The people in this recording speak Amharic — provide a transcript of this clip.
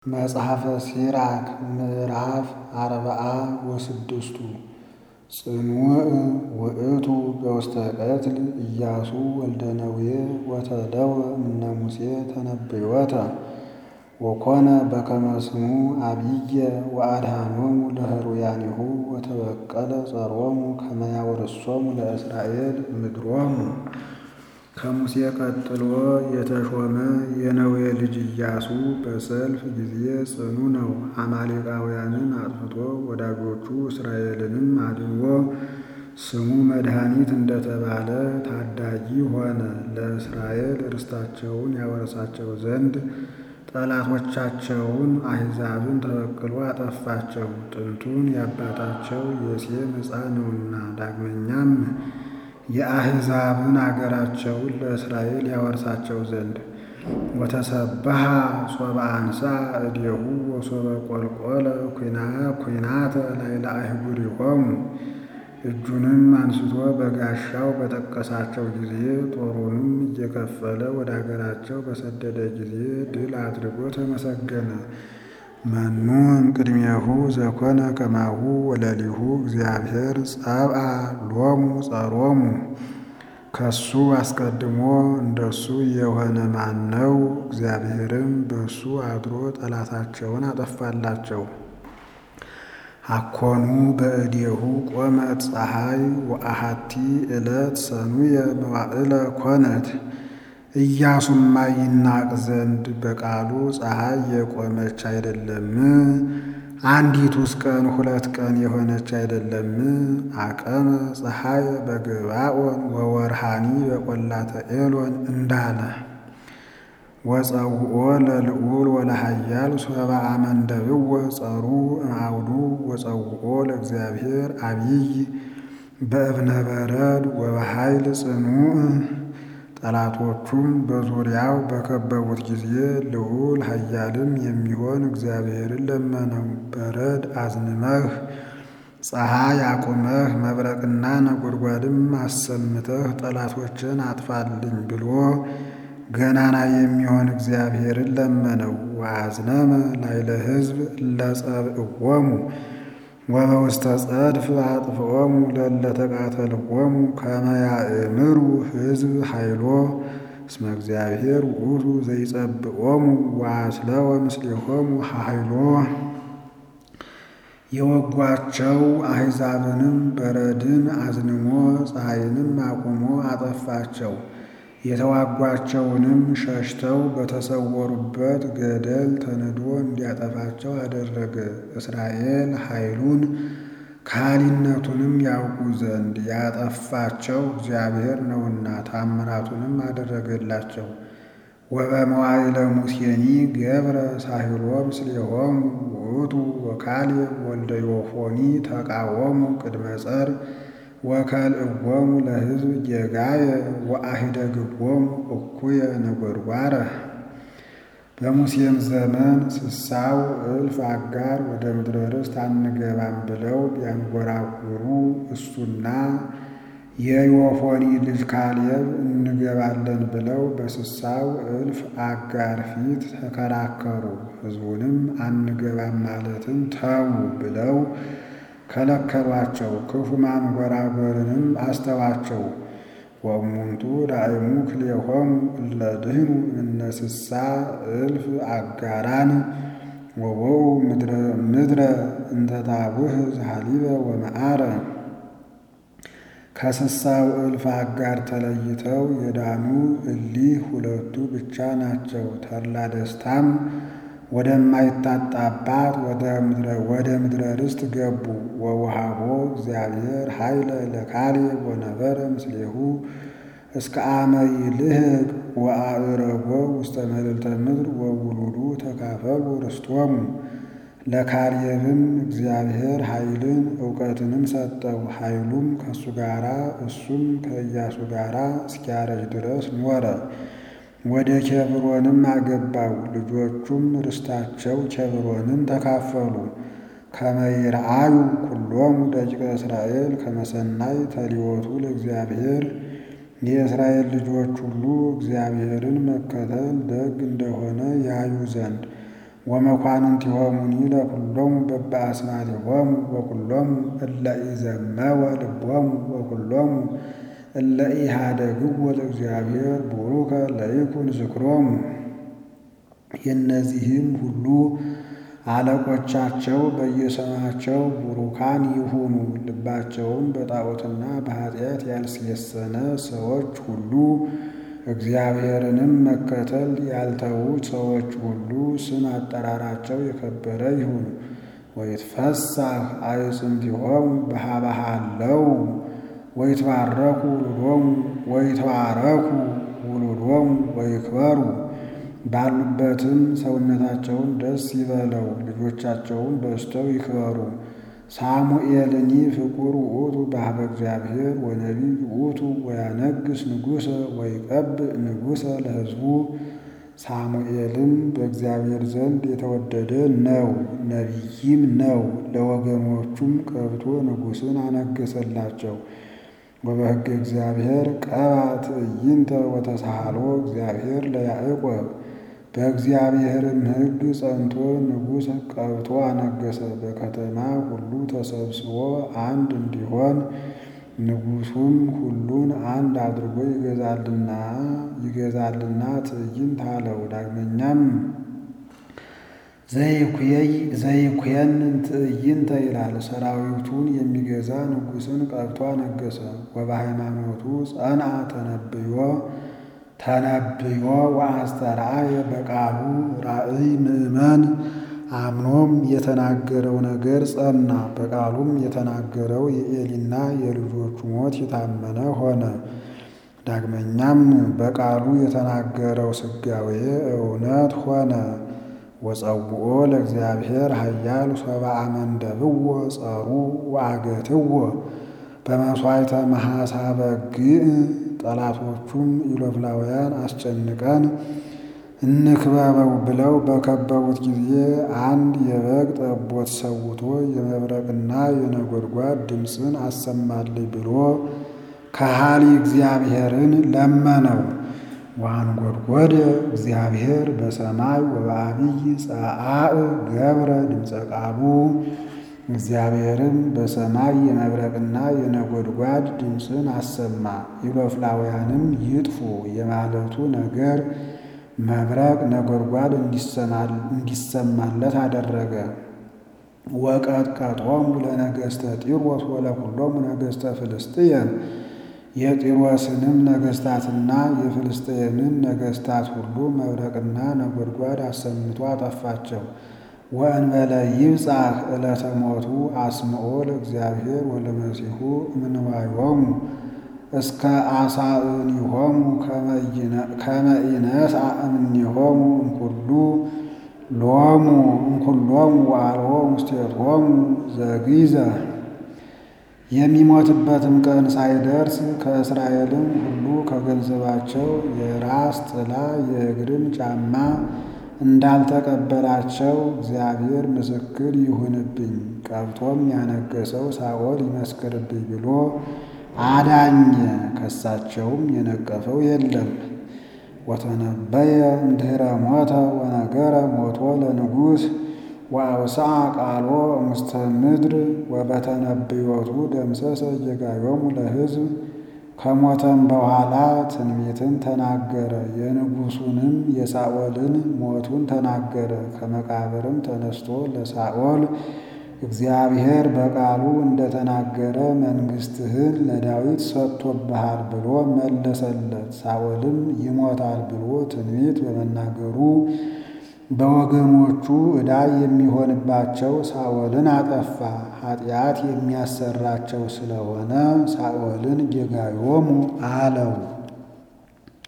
መጽሐፈ ሲራክ ምዕራፍ አርብዓ ወስድስቱ ጽኑዕ ውእቱ በውስተ ቀትል ኢያሱ ወልደ ነዌ ወተደወ እምነ ሙሴ ተነብዮተ ወኮነ በከመ ስሙ አብየ ወአድኃኖሙ ለህሩያኒሁ ወተበቀለ ጸሮሙ ከመ ያወርሶሙ ለእስራኤል ምድሮሙ። ከሙሴ ቀጥሎ የተሾመ የነዌ ልጅ ኢያሱ በሰልፍ ጊዜ ጽኑ ነው። አማሌቃውያንን አጥፍቶ ወዳጆቹ እስራኤልንም አድንጎ ስሙ መድኃኒት እንደተባለ ታዳጊ ሆነ። ለእስራኤል ርስታቸውን ያወርሳቸው ዘንድ ጠላቶቻቸውን አሕዛብን ተበቅሎ አጠፋቸው። ጥንቱን የአባታቸው የሴም ዕፃ ነውና። ዳግመኛም የአሕዛብን አገራቸውን ለእስራኤል ያወርሳቸው ዘንድ ወተሰብሐ ሶበ አንሣ እዴሁ ወሶበ ቈልቈለ ኲናተ ላዕለ አህጉሪሆሙ እጁንም አንስቶ በጋሻው በጠቀሳቸው ጊዜ ጦሩንም እየከፈለ ወደ አገራቸው በሰደደ ጊዜ ድል አድርጎ ተመሰገነ። መኑ እምቅድሜሁ ዘኮነ ከማሁ ወለሊሁ እግዚአብሔር ጸብአ ሎሙ ጸሮሙ። ከሱ አስቀድሞ እንደሱ የሆነ ማን ነው? እግዚአብሔርም በሱ አድሮ ጠላታቸውን አጠፋላቸው። አኮኑ በእዴሁ ቆመት ፀሐይ ወአሐቲ ዕለት ሰኑየ መዋዕለ ኮነት። ኢያሱማ ይናቅ ዘንድ በቃሉ ፀሐይ የቆመች አይደለም? አንዲቱስ ቀን ሁለት ቀን የሆነች አይደለም? አቀመ ፀሐይ በገባኦን ወወርሃኒ በቈላተ ኤሎን እንዳለ ወፀውኦ ለልዑል ወለሃያል ሶበ አመንደብዎ ጸሩ እምአውዱ ወፀውኦ ለእግዚአብሔር አብይ በእብነ በረድ ወበኃይል ጽኑዕ። ጠላቶቹም በዙሪያው በከበቡት ጊዜ ልዑል ኃያልም የሚሆን እግዚአብሔርን ለመነው። በረድ አዝንመህ ፀሐይ አቁመህ መብረቅና ነጎድጓድም አሰምተህ ጠላቶችን አጥፋልኝ ብሎ ገናና የሚሆን እግዚአብሔርን ለመነው። ወአዝነመ ላዕለ ሕዝብ እለ ጸብእዎሙ ወበውስተ ጸድፍ አጥፍኦሙ ለእለ ተቃተልዎሙ ከመ ያእምሩ ሕዝብ ኃይሎ እስመ እግዚአብሔር ውእቱ ዘይጸብኦሙ ወአስለወ ምስሌሆሙ ኃይሎ። የወጓቸው አሕዛብንም በረድን አዝንሞ ፀሐይንም አቁሞ አጠፋቸው። የተዋጓቸውንም ሸሽተው በተሰወሩበት ገደል ተንዶ እንዲያጠፋቸው አደረገ። እስራኤል ኃይሉን ካህሊነቱንም ያውቁ ዘንድ ያጠፋቸው እግዚአብሔር ነውና ታምራቱንም አደረገላቸው። ወበመዋዕለ ሙሴኒ ገብረ ሳሂሎ ምስሌሆሙ ውእቱ ወካልእ ወልደ ዮፎኒ ተቃወሙ ቅድመ ጸር ወከልእዎሙ ለሕዝብ ጌጋየ ወአሂደግዎሙ እኩየ ነጐድጓረ። በሙሴም ዘመን ስሳው እልፍ አጋር ወደ ምድረ ርስት አንገባም ብለው ቢያንጎራጉሩ እሱና የዮፎኒ ልጅ ካሌብ እንገባለን ብለው በስሳው እልፍ አጋር ፊት ተከራከሩ። ሕዝቡንም አንገባም ማለትን ተዉ ብለው ከለከሏቸው። ክፉ ማንጎራጎርንም አስተዋቸው። ወእሙንቱ ዳእሙ ክልኤሆሙ እለ ድህኑ እምነ ስሳ እልፍ አጋራን ወበው ምድረ እንተ ታቡህ ዘሃሊበ ወመዓረ። ከስሳው እልፍ አጋር ተለይተው የዳኑ እሊህ ሁለቱ ብቻ ናቸው። ተድላ ደስታም ወደማይታጣባት ወደ ምድረ ርስት ገቡ። ወውሃቦ እግዚአብሔር ኃይለ ለካሌብ ወነበረ ምስሌሁ እስከ አመ ይልህቅ ወአዕረጎ ውስተ መልዕልተ ምድር ወውሉዱ ተካፈሉ ርስቶሙ። ለካሌብም እግዚአብሔር ኃይልን እውቀትንም ሰጠው። ኃይሉም ከእሱ ጋራ እሱም ከኢያሱ ጋራ እስኪያረጅ ድረስ ኖረ። ወደ ኬብሮንም አገባው። ልጆቹም ርስታቸው ኬብሮንን ተካፈሉ። ከመ ይርአዩ ኩሎሙ ደቂቀ እስራኤል ከመ ሰናይ ተሊወቱ ለእግዚአብሔር የእስራኤል ልጆች ሁሉ እግዚአብሔርን መከተል ደግ እንደሆነ ያዩ ዘንድ ወመኳንንቲሆሙኒ ለኩሎሙ በበአስማቲሆሙ ወኩሎሙ እለ ኢዘመወ ልቦሙ ወኩሎሙ እለ ኢሃደግዎ ለእግዚአብሔር ቡሩከ ለይኩን ዝክሮሙ። የእነዚህም ሁሉ አለቆቻቸው በየስማቸው ቡሩካን ይሁኑ። ልባቸውም በጣዖትና በኃጢአት ያልሴሰነ ሰዎች ሁሉ እግዚአብሔርንም መከተል ያልተዉ ሰዎች ሁሉ ስም አጠራራቸው የከበረ ይሁን። ወይትፈሳህ አዕጽምቲሆሙ በሀበሃለው ወይትባረኩ ውሉዶሙ ወይትባረኩ ውሉዶሙ ወይክበሩ ባሉበትም ሰውነታቸውን ደስ ይበለው፣ ልጆቻቸውን በዝተው ይክበሩ። ሳሙኤልኒ ፍቁር ውእቱ በኀበ እግዚአብሔር ወነቢይ ውእቱ ወያነግስ ንጉሠ ወይቀብእ ንጉሠ ለሕዝቡ። ሳሙኤልም በእግዚአብሔር ዘንድ የተወደደ ነው፣ ነቢይም ነው። ለወገኖቹም ቀብቶ ንጉሥን አነገሰላቸው። ወበሕገ እግዚአብሔር ቀባ ትዕይንተ ወተሳሃሎ እግዚአብሔር ለያዕቆብ በእግዚአብሔርም ሕግ ጸንቶ ንጉሥ ቀብቶ አነገሰ። በከተማ ሁሉ ተሰብስቦ አንድ እንዲሆን ንጉሡም ሁሉን አንድ አድርጎ ይገዛልና ይገዛልና ትዕይንት አለው። ዳግመኛም ዘይኩየንን ትዕይንተ ይላል። ሰራዊቱን የሚገዛ ንጉሥን ቀብቶ አነገሰ። ወበሃይማኖቱ ጸንዐ ተነብዮ ተነብዮ ወአስተርአየ በቃሉ ራእይ ምእመን አምኖም የተናገረው ነገር ጸና። በቃሉም የተናገረው የኤሊና የልጆቹ ሞት የታመነ ሆነ። ዳግመኛም በቃሉ የተናገረው ሥጋዌ እውነት ሆነ። ወጸውኦ ለእግዚአብሔር ኃያል ሶበ አመንደብዎ ጸሩ ወአገትዎ በመሥዋዕተ መሐሳ በግዕ ጠላቶቹም ኢሎፍላውያን አስጨንቀን እንክበበው ብለው በከበቡት ጊዜ አንድ የበግ ጠቦት ሰውቶ የመብረቅና የነጎድጓድ ድምፅን አሰማልኝ ብሎ ከሃሊ እግዚአብሔርን ለመነው። ወአንጐድጐደ እግዚአብሔር በሰማይ ወበዐቢይ ጸዓዕ ገብረ ድምፀ ቃሉ እግዚአብሔርም በሰማይ የመብረቅና የነጎድጓድ ድምፅን አሰማ። ኢሎፍላውያንም ይጥፉ የማለቱ ነገር መብረቅ ነጎድጓድ እንዲሰማለት አደረገ። ወቀጥቀጦሙ ለነገሥተ ጢሮስ ወለኩሎሙ ነገሥተ ፍልስጥኤም የጢሮስንም ነገሥታትና የፍልስጥኤምን ነገሥታት ሁሉ መብረቅና ነጎድጓድ አሰምቶ አጠፋቸው። ወእንበለ ይብጻሕ ዕለተ ሞቱ አስምዖ ለእግዚአብሔር ወለመሲሑ እምንዋዮሙ እስከ አሳእኒሆሙ ከመ ኢነስአ እምኔሆሙ እምኩሉ ሎሙ እምኩሎሙ ወአልቦ ውስቴቶሙ ዘግይዘ የሚሞትበትም ቀን ሳይደርስ ከእስራኤልም ሁሉ ከገንዘባቸው የራስ ጥላ የእግርም ጫማ እንዳልተቀበላቸው እግዚአብሔር ምስክር ይሁንብኝ፣ ቀብቶም ያነገሰው ሳኦል ይመስክርብኝ ብሎ አዳኘ። ከሳቸውም የነቀፈው የለም። ወተነበየ እምድኅረ ሞተ ወነገረ ሞቶ ለንጉሥ ወአውስአ ቃሎ እምስተ ምድር ወበተነብዮቱ ደምሰሰ ጌጋዮሙ ለሕዝብ ከሞተም በኋላ ትንቢትን ተናገረ። የንጉሡንም የሳኦልን ሞቱን ተናገረ። ከመቃብርም ተነስቶ ለሳኦል እግዚአብሔር በቃሉ እንደተናገረ መንግሥትህን ለዳዊት ሰጥቶብሃል ብሎ መለሰለት። ሳኦልም ይሞታል ብሎ ትንቢት በመናገሩ በወገኖቹ ዕዳ የሚሆንባቸው ሳኦልን አጠፋ። ኃጢአት የሚያሰራቸው ስለሆነ ሳኦልን ጌጋዮሙ አለው።